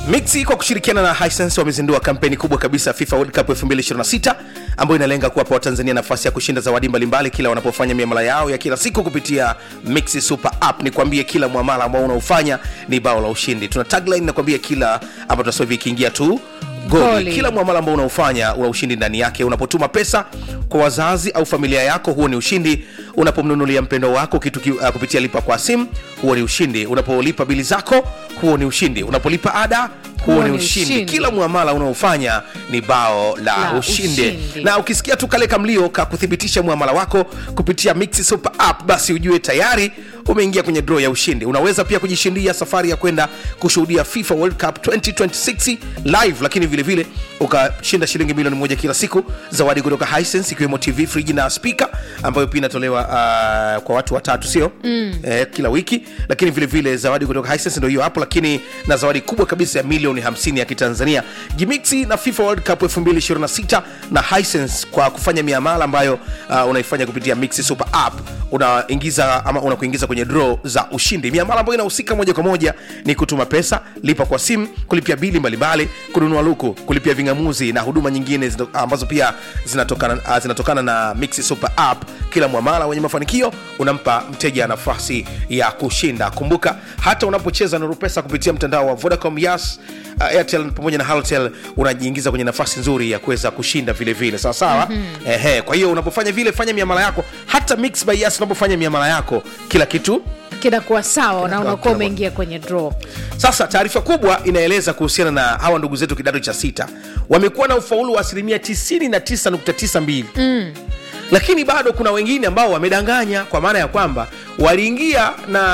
Mixi kwa kushirikiana na Hisense wamezindua kampeni kubwa kabisa FIFA World Cup 2026 ambayo inalenga kuwapa Watanzania nafasi ya kushinda zawadi mbalimbali kila wanapofanya miamala yao ya kila siku kupitia Mixi Super App. Ni kwambie kila muamala ambao unaofanya ni bao la ushindi. Tuna tagline nakwambia kila ambapo tunasema hivi ikiingia tu goli. Goli. Kila muamala ambao unaofanya una ushindi ndani yake. Unapotuma pesa kwa wazazi au familia yako, huo ni ushindi. Unapomnunulia mpendo wako kitu ki, uh, kupitia lipa kwa simu, huo ni ushindi. Unapolipa bili zako, huo ni ushindi. Unapolipa ada huo ni ushindi. Kila muamala unaofanya ni bao la, La ushindi. ushindi. Na ukisikia tu kale kamlio ka kuthibitisha muamala wako kupitia Mixi Super App, basi ujue tayari umeingia kwenye draw ya ushindi. Unaweza pia kujishindia safari ya kwenda kushuhudia FIFA World Cup 2026 live, lakini vile vile ukashinda shilingi milioni moja kila siku, zawadi kutoka Hisense ikiwemo TV, friji na speaker ambayo pia inatolewa uh, kwa watu watatu, sio mm. eh, kila wiki, lakini vile vile zawadi kutoka Hisense ndio hiyo hapo, lakini na zawadi kubwa kabisa ya milioni 50 ya Kitanzania. Jimixi na FIFA World Cup 2026 na Hisense kwa kufanya miamala ambayo uh, unaifanya kupitia Mixi Super App unaingiza ama unakuingiza kwenye draw za ushindi. Miamala ambayo inahusika moja kwa moja ni kutuma pesa, lipa kwa simu, kulipia bili mbalimbali, kununua luku, kulipia ving'amuzi na huduma nyingine zino- ambazo pia zinatokana, uh, zinatokana na Mixi Super App. Kila mwamala wenye mafanikio unampa mteja nafasi ya kushinda. Kumbuka hata unapocheza Nuru Pesa kupitia mtandao wa Vodacom, Yas, uh, Airtel pamoja na Halotel unajiingiza kwenye nafasi nzuri ya kuweza kushinda vile vile, sawa sawa. Ehe, kwa hiyo unapofanya vile, fanya miamala yako, hata Mix by Yas unapofanya miamala yako, kila kitu kinakuwa sawa na Kinakuwa- unakuwa kinakuwa- umeingia kwenye draw sasa taarifa kubwa inaeleza kuhusiana na hawa ndugu zetu kidato cha sita wamekuwa na ufaulu wa asilimia 99.92 mm. lakini bado kuna wengine ambao wamedanganya kwa maana ya kwamba waliingia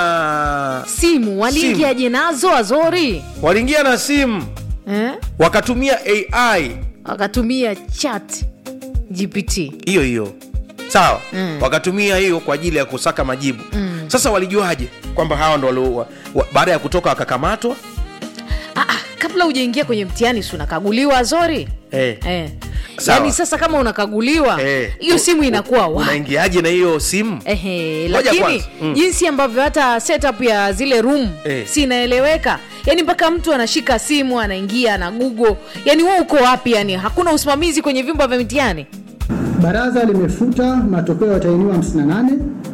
na simu waliingiaje nazo azori waliingia na simu eh? wakatumia ai wakatumia chat gpt hiyo hiyo sawa mm. wakatumia hiyo kwa ajili ya kusaka majibu mm. sasa walijuaje kwamba hawa ndo walio- wa- wa- baada ya kutoka wakakamatwa ah, ah, kabla hujaingia kwenye mtihani si unakaguliwa azori eh. eh. Sawa. yaani sasa kama unakaguliwa Eh. hiyo simu inakuwa wa unaingiaje na hiyo simu Ehe, Ngoja lakini kwanza. Mm. jinsi ambavyo hata setup ya zile room Eh. si inaeleweka yani mpaka mtu anashika simu anaingia na google yani wewe uko wapi yani hakuna usimamizi kwenye vyumba vya mitihani Baraza limefuta matokeo ya watahiniwa 58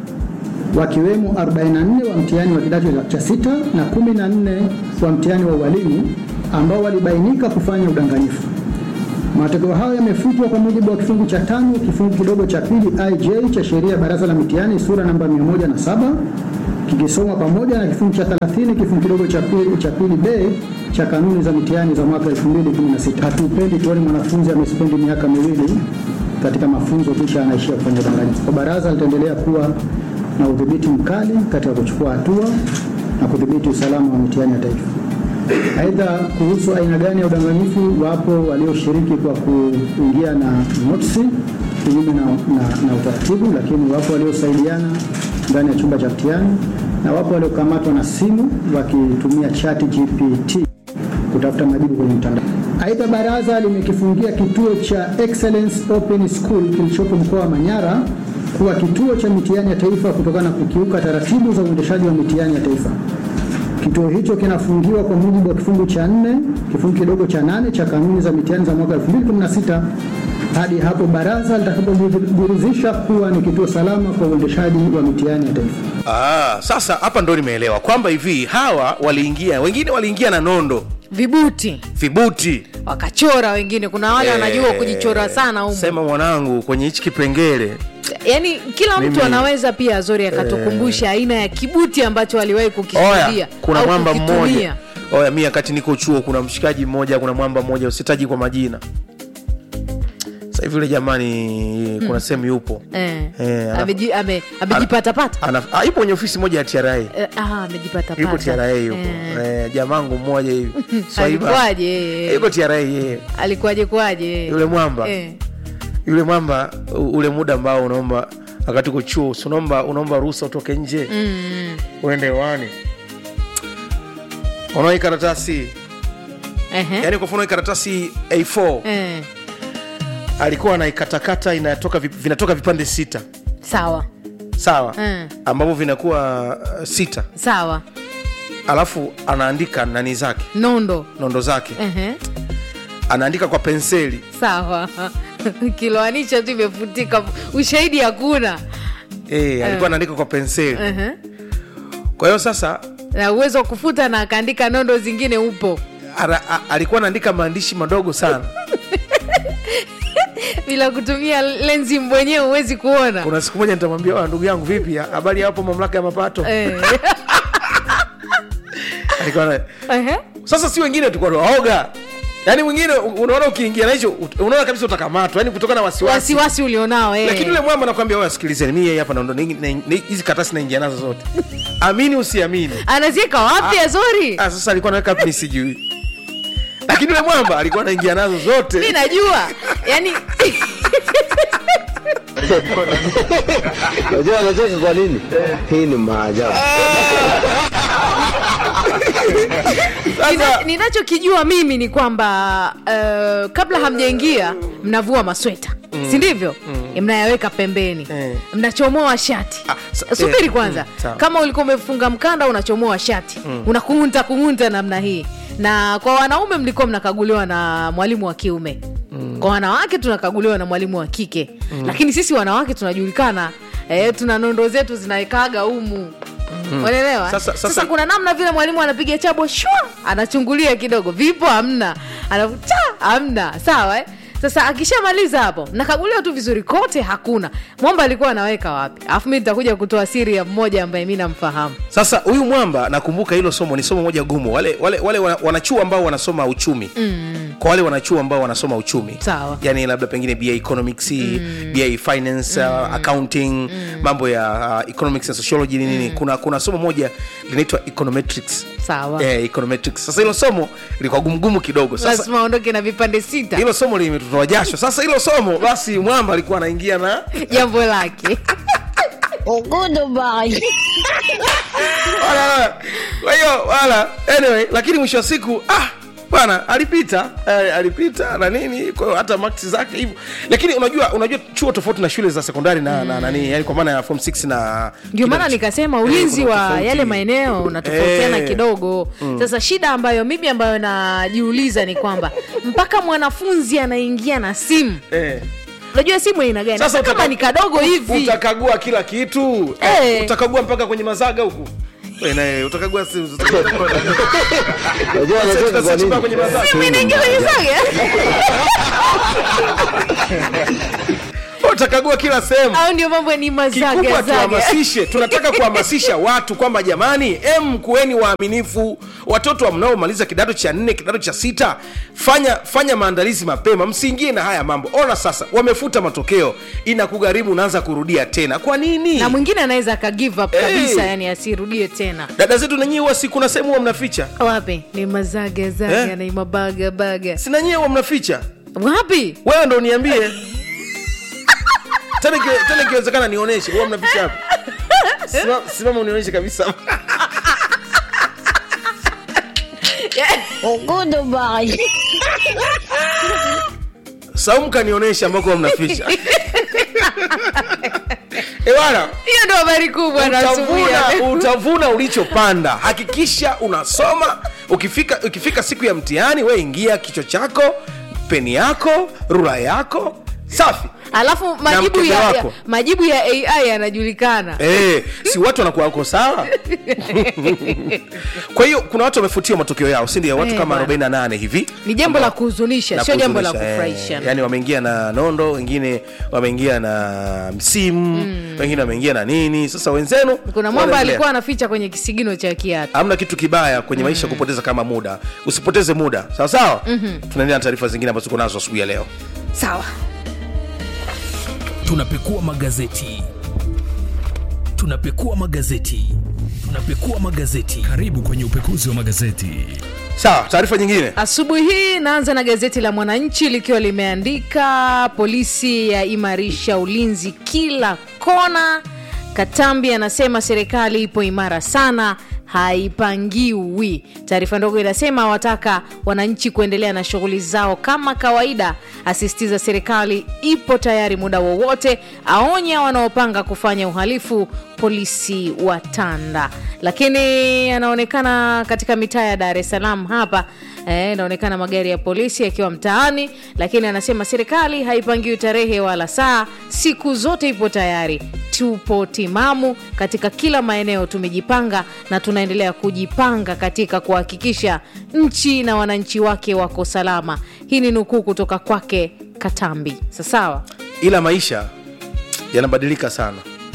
wakiwemo 44 wa mtihani wa kidato cha sita na 14 wa mtihani wa ualimu ambao walibainika kufanya udanganyifu. Matokeo hayo yamefutwa kwa mujibu wa kifungu cha tano kifungu kidogo cha pili IJ cha sheria ya baraza la mitihani sura namba 107 kikisomwa pamoja na kifungu cha 30 kifungu kidogo cha pili cha pili B cha kanuni za mitihani za mwaka 2016. Hatupendi tuone mwanafunzi amespendi miaka miwili katika mafunzo kisha anaishia kufanya udanganyifu. Kwa baraza litaendelea kuwa na udhibiti mkali katika kuchukua hatua na kudhibiti usalama wa mitihani ya taifa. Aidha, kuhusu aina gani ya udanganyifu, wapo walioshiriki kwa kuingia na notisi kinyume na, na, na utaratibu, lakini wapo waliosaidiana ndani ya chumba cha mtihani na wapo waliokamatwa na simu wakitumia chat GPT kutafuta majibu kwenye mtandao. Aidha, baraza limekifungia kituo cha Excellence Open School kilichopo mkoa wa Manyara kuwa kituo cha mitihani ya taifa kutokana na kukiuka taratibu za uendeshaji wa mitihani ya taifa. Kituo hicho kinafungiwa kwa mujibu wa kifungu cha nne kifungu kidogo cha nane cha kanuni za mitihani za mwaka 2016 hadi hapo baraza litakapojiridhisha kuwa ni kituo salama kwa uendeshaji wa mitihani ya taifa. Ah, sasa hapa ndo nimeelewa kwamba hivi hawa waliingia, wengine waliingia na nondo, vibuti vibuti. wakachora wengine kuna wale wanajua kujichora sana humu Sema mwanangu, kwenye hichi kipengele yaani kila mtu Mimi- anaweza pia azori akatukumbusha aina ya kibuti ambacho aliwahi kukishuhudia oya, kuna au mwamba kukitumia. mmoja oya, mi wakati niko chuo, kuna mshikaji mmoja, kuna mwamba mmoja, usitaji kwa majina. Sasa hivi yule jamani, kuna sehemu yupo eh. Eh, ana- Ameji- ame- amejipatapata ana, ah, yupo kwenye ofisi moja ya TRA, Eh, ah, amejipatapata. yupo TRA yupo Eh. eh, jamangu mmoja hivi Swaiba. alikuwaje Eh, yuko TRA yeye, alikuwaje kwaje yule mwamba eh. yule mwamba u- ule muda ambao unaomba wakati uko chuo si unaomba unaomba ruhusa utoke nje mm. uende hewani unaona hii karatasi Ehe. yani kwa mfano hii karatasi a4 Eh. alikuwa anaikatakata inatoka vip- vinatoka vipande sita sawa sawa Mm. ambavyo vinakuwa uh, sita sawa alafu anaandika nani zake nondo nondo zake Ehe. anaandika kwa penseli sawa kiloanisha tu imefutika ushahidi hakuna e, alikuwa anaandika kwa penseli Ehe. kwa hiyo sasa na uwezo wa kufuta na akaandika nondo zingine upo ara, a, alikuwa anaandika maandishi madogo sana bila kutumia lenzi mwenyewe huwezi kuona kuna siku moja nitamwambia "Wa, ndugu yangu vipi habari hapo mamlaka ya mapato Eh. alikuwa na, Ehe. sasa si wengine tulikuwa tuwaoga yaani mwingine unaona ukiingia na hicho unaona kabisa utakamatwa yani kutokana na wasiwasi wasiwasi ulionao eh. lakini yule mwamba nakwambia "Oya, sikilizeni mi yeye hapa naondo ni- ni- ni- hizi katasi naingia nazo zote amini usiamini anazieka wapi azori ah, sasa alikuwa naweka wapi mi sijui lakini yule mwamba alikuwa anaingia nazo mi zote najua yani Unajua anacheka kwa nini? Hii ni maajabu. Nina- sasa ninachokijua mimi ni kwamba uh, kabla hamjaingia mnavua masweta mm. si ndivyo mm. mnayaweka pembeni Eh. mnachomoa shati Ah, sa- subiri eh, kwanza mm, sawa. kama ulikuwa umefunga mkanda unachomoa shati mm. unakungunta kungunta namna hii na kwa wanaume mlikuwa mnakaguliwa na mwalimu wa kiume mm. kwa wanawake tunakaguliwa na mwalimu wa kike mm. lakini sisi wanawake tunajulikana eh, tuna nondo zetu zinaekaga umu unaelewa Sasa- sasa, sasa- kuna namna vile mwalimu anapiga chabo shwa anachungulia kidogo vipo hamna anavuta hamna sawa eh? sasa akishamaliza hapo nakaguliwa tu vizuri kote hakuna mwamba alikuwa anaweka wapi alafu mi nitakuja kutoa siri ya mmoja ambaye mi namfahamu sasa huyu mwamba nakumbuka hilo somo ni somo moja gumu wale, wale, wale wana- wanachuo ambao wanasoma uchumi mm. kwa wale wanachuo ambao wanasoma uchumi Sawa. yani labda pengine ba economics mm. ba finance mm. uh, accounting mm. mambo ya uh, economics and sociology ni nini mm. kuna, kuna somo moja linaitwa econometrics sawa eh, econometrics sasa hilo somo lilikuwa gumgumu kidogo sasa lazima aondoke na vipande sita hilo somo limetutoa jasho sasa hilo somo basi mwamba alikuwa anaingia na jambo lake Wala, wala. kwa hiyo wala anyway lakini mwisho wa siku ah bwana alipita eh, alipita na nini kwa hiyo hata maksi zake hivyo lakini unajua unajua chuo tofauti na shule za sekondari na, na nani yani kwa maana ya form 6 na ndio maana kidato- nikasema Eh, ulinzi kuna wa tofauti. yale maeneo unatofautiana Eh. kidogo sasa shida ambayo mimi ambayo najiuliza ni kwamba mpaka mwanafunzi anaingia na simu eh. unajua simu aina gani Sasa Hata kama utaka- ni kadogo hivi utakagua kila kitu Eh. utakagua mpaka kwenye mazaga huku Wewe naye utakagua si- utakagua- Unajua anacheka kwa Sasa nini? kwenye mazaga. simu inaingia kwenye saga utakagua kila sehemu au ndio mambo ni kikubwa mazagazaga tuhamasishe tunataka kuhamasisha watu kwamba jamani em kuweni waaminifu watoto mnaomaliza kidato cha nne kidato cha sita fanya fanya maandalizi mapema msiingie na haya mambo ona sasa wamefuta matokeo inakugharimu unaanza kurudia tena kwa nini na mwingine anaweza aka give up Eh. kabisa yani asirudie tena dada zetu nanyiwe huwa si kuna sehemu huwa mnaficha wapi ni mazagazaga Eh? na ni mabagabaga si nanyiwe huwa mnaficha wapi wewe ndo uniambie tena iki- tena ikiwezekana nionyeshe huwa mnaficha hapo Simama- simama unionyeshe kabisa saumu kanionyesha ambako huwa mnaficha ewara hiyo ndo habari kubwa nasubuia utavuna, utavuna ulichopanda hakikisha unasoma ukifika ukifika siku ya mtihani we ingia kichwa chako peni yako rula yako safi alafu majibu mkebe ya, ya, wako. majibu ya ai yanajulikana Eh, si watu wanakuwa wako sawa kwa hiyo kuna watu wamefutiwa matokeo yao si ndio watu Eh, kama bwana. 48 hivi ni jambo Ambao- la kuhuzunisha la sio jambo la kuhuzunisha, eh. kufurahisha yani wameingia na nondo wengine wameingia na msimu wengine wameingia na nini sasa wenzenu kuna mwamba wanaendelea. alikuwa anaficha kwenye kisigino cha kiatu hamna kitu kibaya kwenye maisha kupoteza kama muda usipoteze muda sawa sawa mm-hmm. tunaendelea na taarifa zingine ambazo tuko nazo asubuhi ya leo sawa tunapekua magazeti tunapekua magazeti tunapekua magazeti karibu kwenye upekuzi wa magazeti sawa taarifa nyingine asubuhi hii naanza na gazeti la mwananchi likiwa limeandika polisi yaimarisha ulinzi kila kona katambi anasema serikali ipo imara sana haipangiwi taarifa ndogo inasema wataka wananchi kuendelea na shughuli zao kama kawaida asisitiza serikali ipo tayari muda wowote aonya wanaopanga kufanya uhalifu polisi wa Tanda, lakini anaonekana katika mitaa ya Dar es Salaam hapa eh, inaonekana magari ya polisi yakiwa mtaani, lakini anasema serikali haipangiwi tarehe wala saa, siku zote ipo tayari. Tupo timamu katika kila maeneo, tumejipanga na tunaendelea kujipanga katika kuhakikisha nchi na wananchi wake wako salama. Hii ni nukuu kutoka kwake Katambi. Sasawa, ila maisha yanabadilika sana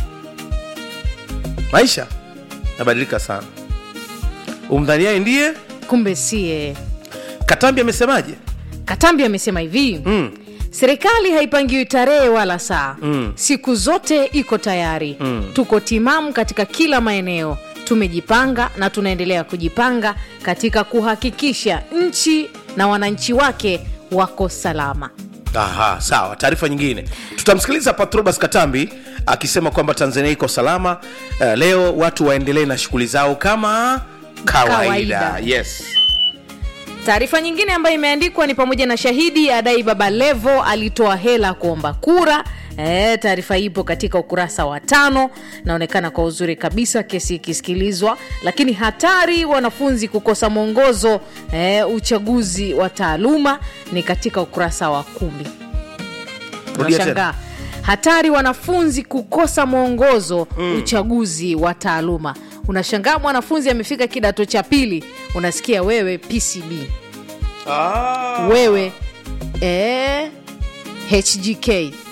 maisha yanabadilika sana umdhaniaye ndiye kumbe sie. katambi amesemaje Katambi amesema hivi mm. serikali haipangiwi tarehe wala saa mm. siku zote iko tayari mm. tuko timamu katika kila maeneo tumejipanga na tunaendelea kujipanga katika kuhakikisha nchi na wananchi wake wako salama Aha, sawa taarifa nyingine tutamsikiliza patrobas katambi akisema kwamba tanzania iko salama uh, leo watu waendelee na shughuli zao kama kawaida, Kawaida. yes taarifa nyingine ambayo imeandikwa ni pamoja na shahidi adai baba levo alitoa hela kuomba kura E, taarifa hii ipo katika ukurasa wa tano naonekana kwa uzuri kabisa kesi ikisikilizwa lakini hatari wanafunzi kukosa mwongozo e, uchaguzi wa taaluma ni katika ukurasa wa kumi Rudia Unashangaa. hatari wanafunzi kukosa mwongozo mm. uchaguzi wa taaluma unashangaa mwanafunzi amefika kidato cha pili unasikia wewe pcb ah. wewe eh, hgk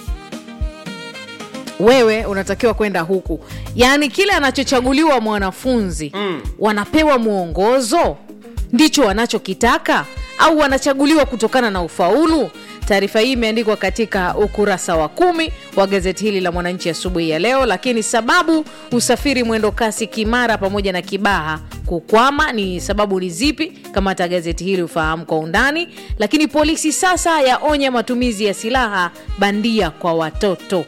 wewe unatakiwa kwenda huku yaani kile anachochaguliwa mwanafunzi mm. wanapewa mwongozo ndicho wanachokitaka au wanachaguliwa kutokana na ufaulu taarifa hii imeandikwa katika ukurasa wa kumi wa gazeti hili la mwananchi asubuhi ya leo lakini sababu usafiri mwendo kasi kimara pamoja na kibaha kukwama ni sababu ni zipi kamata gazeti hili ufahamu kwa undani lakini polisi sasa yaonya matumizi ya silaha bandia kwa watoto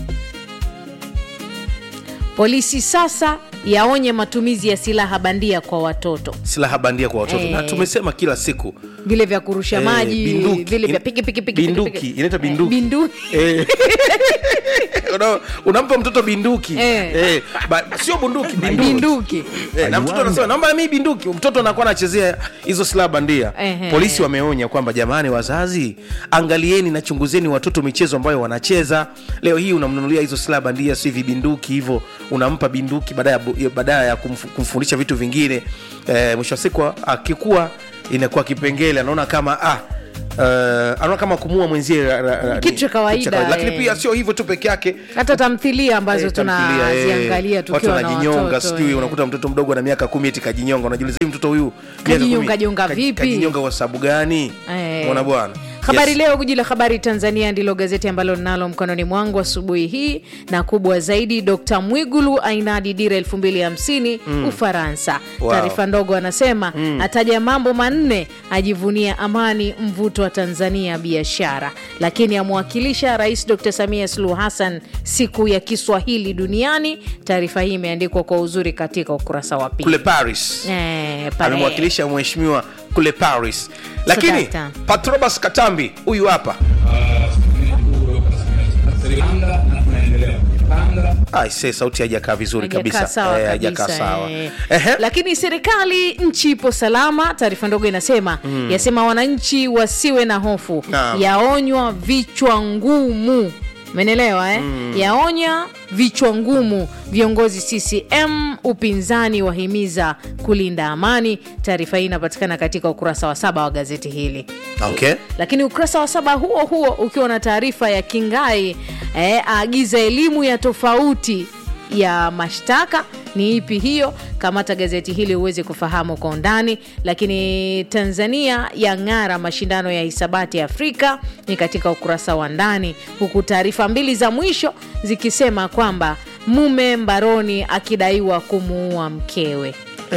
polisi sasa yaonye matumizi ya silaha bandia kwa watoto silaha bandia kwa watoto Eh. na tumesema kila siku vile vya kurusha Eh, maji binduki. vile vya In- piki piki piki binduki. piki, piki. Inaitwa Eh, binduki. binduki Eh. Una- unampa mtoto binduki Eh. Eh, ba- sio bunduki binduki binduki Eh, na mtoto anasema naomba mi binduki mtoto anakuwa anachezea hizo silaha bandia Ehe. polisi wameonya kwamba jamani wazazi angalieni na chunguzeni watoto michezo ambayo wanacheza leo hii unamnunulia hizo silaha bandia si vibinduki hivyo unampa binduki baada ya bu- baada ya kumf- kumfundisha vitu vingine eh, mwisho wa siku akikuwa inakuwa kipengele anaona kama ah Uh, anaona kama kumua mwenzie ra- ra- ra- Kitu ni- cha kawaida, kitu cha kawaida. lakini eh. pia sio hivyo tu peke yake hata tamthilia ambazo Eh, tamthilia, eh, tunaziangalia watu tukiwa na wanajinyonga watoto sijui eh. unakuta mtoto mdogo na miaka kumi eti kajinyonga unajiuliza "Hivi mtoto huyu miaka Kajinyonga kumi, jonga ka- vipi?" kajinyonga kwa sababu gani Eh. mwana bwana habari Yes. leo guji la habari tanzania ndilo gazeti ambalo ninalo mkononi mwangu asubuhi hii na kubwa zaidi dkt mwigulu ainadi dira 250 ufaransa Wow. taarifa ndogo anasema ataja mambo manne ajivunia amani mvuto wa tanzania biashara lakini amwakilisha rais dkt samia suluhu hassan siku ya kiswahili duniani taarifa hii imeandikwa kwa uzuri katika ukurasa wa pili kule paris Eh, pale. amemwakilisha mheshimiwa kule paris lakini Sadakta. patrobas katambi huyu hapa serikali na tunaendelea kujipanga aise sauti haijakaa vizuri Haijakaa kabisa sawa Eh, kabisa, haijakaa sawa eh. Ehe. lakini serikali nchi ipo salama taarifa ndogo inasema yasema wananchi wasiwe na hofu Naam. yaonywa vichwa ngumu menelewa eh? yaonya vichwa ngumu viongozi ccm upinzani wahimiza kulinda amani taarifa hii inapatikana katika ukurasa wa saba wa gazeti hili okay lakini ukurasa wa saba huo huo ukiwa na taarifa ya kingai eh, aagiza elimu ya tofauti ya mashtaka ni ipi hiyo kamata gazeti hili uweze kufahamu kwa undani lakini tanzania ya ng'ara mashindano ya hisabati ya afrika ni katika ukurasa wa ndani huku taarifa mbili za mwisho zikisema kwamba mume mbaroni akidaiwa kumuua mkewe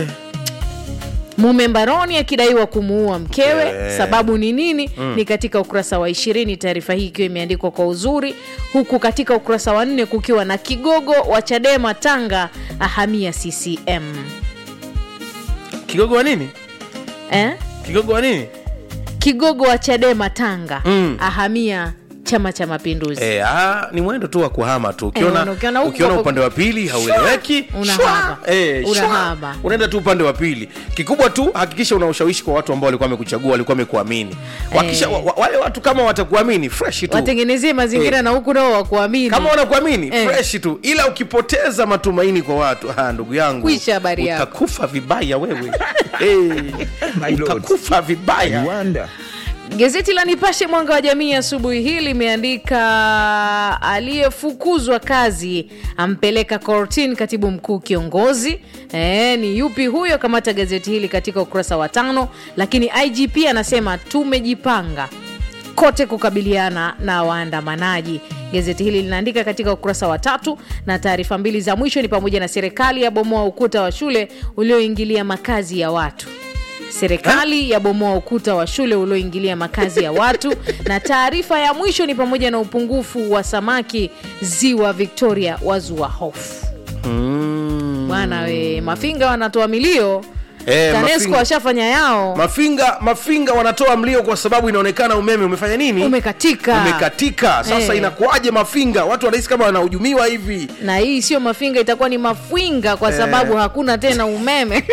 mume mbaroni akidaiwa kumuua mkewe Eh. sababu ni nini ni katika ukurasa wa ishirini taarifa hii ikiwa imeandikwa kwa uzuri huku katika ukurasa wa nne kukiwa na kigogo wa chadema tanga ahamia ccm kigogo wa nini eh? kigogo wa nini kigogo wa chadema tanga Mm. ahamia chama cha mapinduzi E, ah, ni mwendo tu wa kuhama tu Eh, ukiona, ukiona huku ukiona kwako- upande wa pili haueleweki Unahama. shwa, eh, shwa, Unahama. unaenda tu upande wa pili kikubwa tu hakikisha una ushawishi kwa watu ambao walikuwa wamekuchagua walikuwa wamekuamini Wakisha- wa, wa, wale watu kama watakuamini fresh tu watengenezie mazingira Eh. na huku nao wakuamini kama wanakuamini Eh. fresh tu ila ukipoteza matumaini kwa watu ah, ndugu yangu Kwisha habari yako. utakufa vibaya wewe hey, utakufa vibaya Gazeti la Nipashe Mwanga wa Jamii asubuhi hii limeandika aliyefukuzwa kazi ampeleka kortini katibu mkuu kiongozi. E, ni yupi huyo? Kamata gazeti hili katika ukurasa wa tano. Lakini IGP anasema tumejipanga kote kukabiliana na waandamanaji. Gazeti hili linaandika katika ukurasa wa tatu, na taarifa mbili za mwisho ni pamoja na serikali yabomoa ukuta wa shule ulioingilia makazi ya watu serikali yabomoa ukuta wa shule ulioingilia makazi ya watu na taarifa ya mwisho ni pamoja na upungufu wa samaki ziwa victoria wazua hofu bwana we mafinga wanatoa milio Eh, tanesco Mafinga. washafanya yao mafinga mafinga wanatoa mlio kwa sababu inaonekana umeme umefanya nini umekatika umekatika sasa Eh. inakuwaje mafinga watu wanahisi kama wanahujumiwa hivi na hii sio mafinga itakuwa ni mafwinga kwa sababu hakuna tena umeme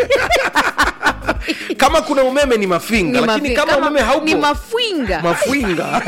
kama kuna umeme ni mafinga Ni lakini mafi- kama, umeme haupo ni mafwinga mafwinga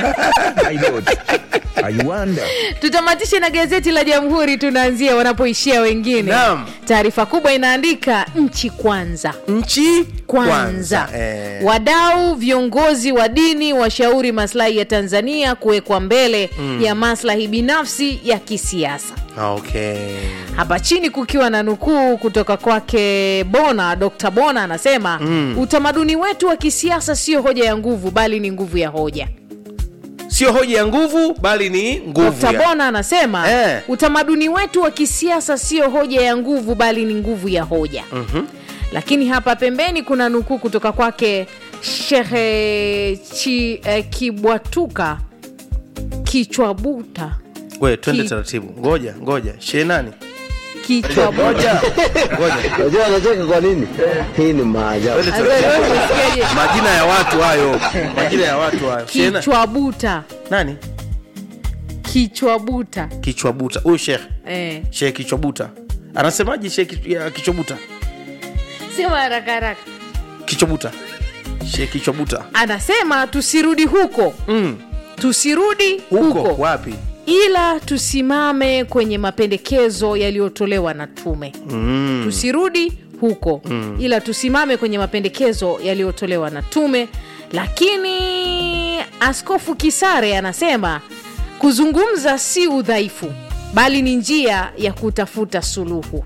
tutamatishe na gazeti la jamhuri tunaanzia wanapoishia wengine Naam. taarifa kubwa inaandika nchi kwanza nchi kwanza Eh. wadau viongozi wa dini washauri maslahi ya tanzania kuwekwa mbele ya maslahi binafsi ya kisiasa okay. hapa chini kukiwa na nukuu kutoka kwake bona dr bona anasema mm. utamaduni wetu wa kisiasa sio hoja ya nguvu bali ni nguvu ya hoja sio hoja ya nguvu bali ni nguvu dr ya... bona anasema Eh. utamaduni wetu wa kisiasa sio hoja ya nguvu bali ni nguvu ya hoja mm-hmm. lakini hapa pembeni kuna nukuu kutoka kwake shehe chi, eh, kibwatuka kichwabuta we twende Ki- taratibu ngoja ngoja shee nani kichwabuta ngoja ngoja Unajua anacheka kwa nini? Hii ni maajabu. Twende Sasa taratibu. wewe umesikiaje? majina ya watu hayo majina ya watu hayo Shee na- kichwabuta nani kichwabuta kichwabuta huyu shekh eh. shekh kichwabuta anasemaje shekh ya kichwabuta sema haraka haraka kichwabuta shekh kichwabuta anasema tusirudi huko mm. tusirudi huko, huko, wapi ila tusimame kwenye mapendekezo yaliyotolewa na tume mm. tusirudi huko mm. ila tusimame kwenye mapendekezo yaliyotolewa na tume lakini askofu kisare anasema kuzungumza si udhaifu bali ni njia ya kutafuta suluhu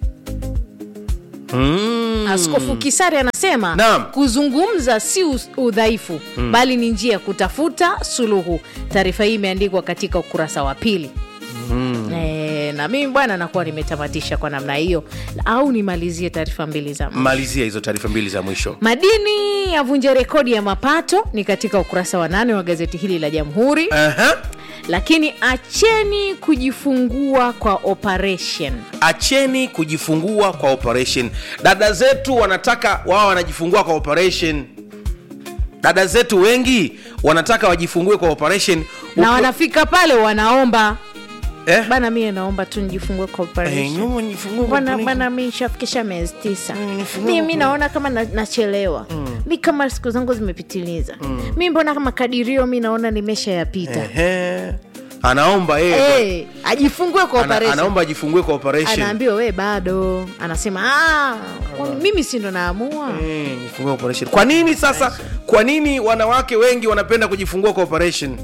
Mm. askofu kisari anasema Naam. kuzungumza si us- udhaifu mm. bali ni njia ya kutafuta suluhu taarifa hii imeandikwa katika ukurasa wa pili mm. e, na mimi bwana nakuwa nimetamatisha kwa namna hiyo au nimalizie taarifa mbili za mwisho. malizia hizo taarifa mbili za mwisho madini yavunja rekodi ya mapato ni katika ukurasa wa nane wa gazeti hili la jamhuri Aha. lakini acheni kujifungua kwa operation acheni kujifungua kwa operation dada zetu wanataka wao wanajifungua kwa operation dada zetu wengi wanataka wajifungue kwa operation na Uki- wanafika pale wanaomba eh? bana mie naomba tu nijifungue kwa Eh, operation nyuma nijifungue kwa bwana operation. bwana mi nishafikisha miezi tisa nifungue mi mi kwa- naona kama na, nachelewa mi kama siku zangu zimepitiliza mi mbona kama kadirio mi naona nimeshayapita Ehe. anaomba yeye hey, ajifungue kwa ana, operation anaomba ajifungue kwa operation anaambiwa we bado anasema "Ah, kwani mimi si ndo naamua Eh, nifungue operation kwa nini sasa kwa nini wanawake wengi wanapenda kujifungua kwa operation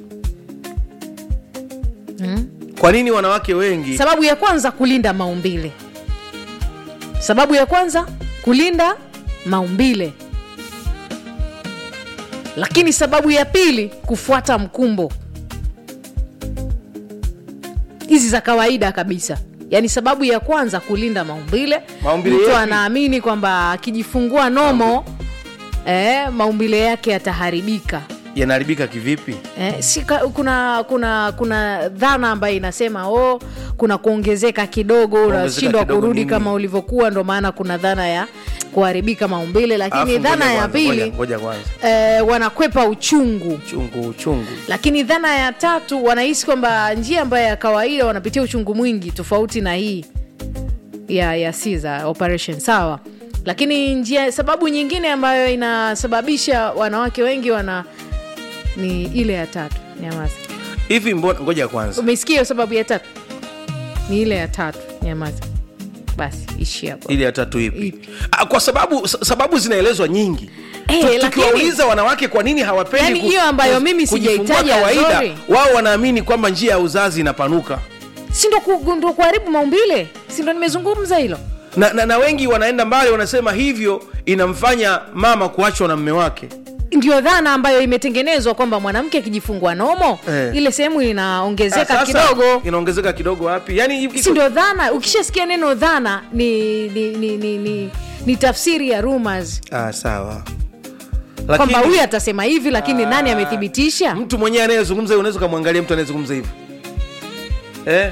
kwa nini wanawake wengi sababu ya kwanza kulinda maumbile sababu ya kwanza kulinda maumbile lakini sababu ya pili kufuata mkumbo hizi za kawaida kabisa yaani sababu ya kwanza kulinda maumbile Maumbile mtu yepi? anaamini kwamba akijifungua nomo eh, maumbile yake yataharibika yanaharibika kivipi Eh, si ka- kuna kuna kuna dhana ambayo inasema oh, kuna kuongezeka kidogo Kuongezeka unashindwa kidogo kurudi nini? kama ulivyokuwa ndo maana kuna dhana ya kuharibika maumbile lakini Alafu dhana ngoja ya kwanza, ngoja- pili ngoja kwanza eh, wanakwepa uchungu chungu chungu lakini dhana ya tatu wanahisi kwamba njia ambayo ya kawaida wanapitia uchungu mwingi tofauti na hii ya ya Caesar operation sawa lakini njia sababu nyingine ambayo inasababisha wanawake wengi wana ni ile ya tatu nyamaza hivi mbona ngoja kwanza umesikia hiyo sababu ya tatu ni ile ya tatu nyamaza basi ishi hapo ili ya tatu ipi Ah, kwa sababu sa- sababu zinaelezwa nyingi Eh, Tu- lakini- tukiwauliza wanawake kwa nini hawapendi Yaani ku- hiyo ambayo ku- mimi kujifungua sijaitaja, kawaida sorry. wao wanaamini kwamba njia ya uzazi inapanuka si ndo ku- ndo kuharibu maumbile si ndo nimezungumza hilo na, na, na wengi wanaenda mbali wanasema hivyo inamfanya mama kuachwa na mme wake ndio dhana ambayo imetengenezwa kwamba mwanamke akijifungua nomo Eh. ile sehemu Ah, inaongezeka sasa, kidogo inaongezeka kidogo wapi yani iko- si ndio dhana ukishasikia neno dhana ni ni, ni, ni, ni, ni tafsiri ya rumors ah, sawa kwamba Lakini- huyu atasema hivi lakini nani amethibitisha mtu mwenyewe anayezungumza hivi unaweza ukamwangalia mtu anayezungumza hivi eh?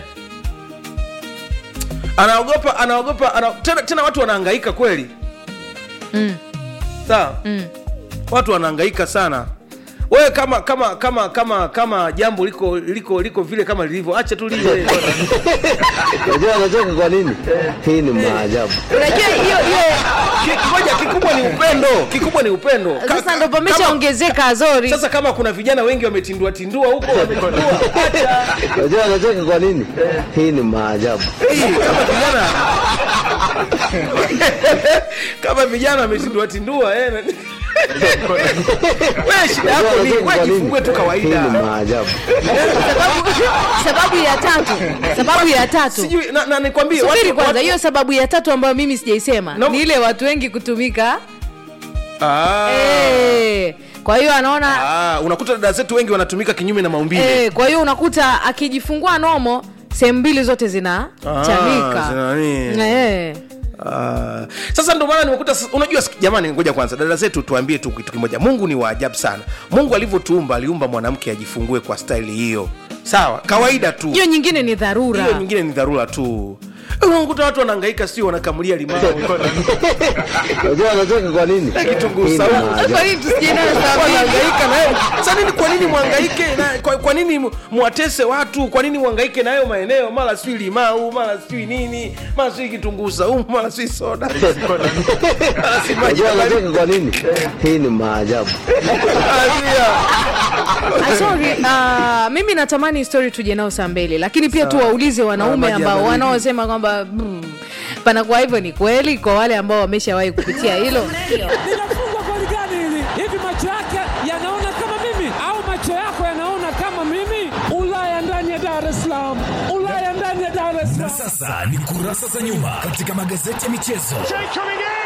anaogopa anaogopa ana, tena, tena watu wanahangaika kweli Mm. sawa mm. watu wanahangaika sana wewe kama kama kama kama kama jambo liko liko liko vile kama lilivyo acha tu liwe Unajua anacheka kwa nini? Hii ni maajabu. unajua hiyo hiyo Ki- ngoja kikubwa ni upendo kikubwa ni upendo Ka- sasa ndo kama- pameshaongezeka azori sasa kama kuna vijana wengi wametindua tindua huko wametindua acha Unajua anacheka kwa nini? Hii ni maajabu. Hii, kama vijana kama vijana wametindua tindua eh, na- wewe shida yako Unajua ni anacheka wewe kwa nini? jifungue tu Hii kawaida ni maajabu. sababu, sababu ya tatu sababu ya tatu sijui na, na nikwambie subiri watu- kwanza watu- hiyo sababu ya tatu ambayo mimi sijaisema No. ni ile watu wengi kutumika Ah, Eh, kwa hiyo anaona ah, unakuta dada zetu wengi wanatumika kinyume na maumbile eh, kwa hiyo unakuta akijifungua nomo sehemu mbili zote zina Ah, chanika zina nini? eh. Ah, sasa ndo maana nimekuta sasa- unajua sik- jamani ngoja kwanza dada zetu tuambie tu kitu kimoja mungu ni waajabu sana mungu alivyotuumba aliumba mwanamke ajifungue kwa staili hiyo sawa kawaida tu hiyo nyingine ni dharura hiyo nyingine ni dharura tu unakuta watu wanahangaika sio wanakamulia limao Unajua anacheka kwa nini? Na kitunguu Hii ni saumu. maajabu. Kwa nini tusiende na sababu hii? wanahangaika nayo sasa nini kwa nini mwangaike na, kwa, kwa nini mu- mwatese watu kwa nini mwangaike nayo maeneo mara sijui limau mara sijui nini mara sijui kitunguu saumu mara sijui soda mara si maji Unajua ya baridi. anacheka kwa nini? Hii ni maajabu. Azia. Ah, sorry, ah, mimi natamani story tuje nao saa mbili lakini pia tuwaulize wanaume Maji ya ambao baridi. wanaosema kwamba mm, panakuwa hivyo ni kweli kwa wale ambao wameshawahi kupitia hilo linafungwa goli gani hili? Hivi macho yake yanaona kama mimi au macho yako yanaona kama mimi? Ulaya ndani ya Dar es Salaam, Ulaya ndani ya Dar es Na Salaam. sasa ni kurasa za nyuma katika magazeti ya michezo.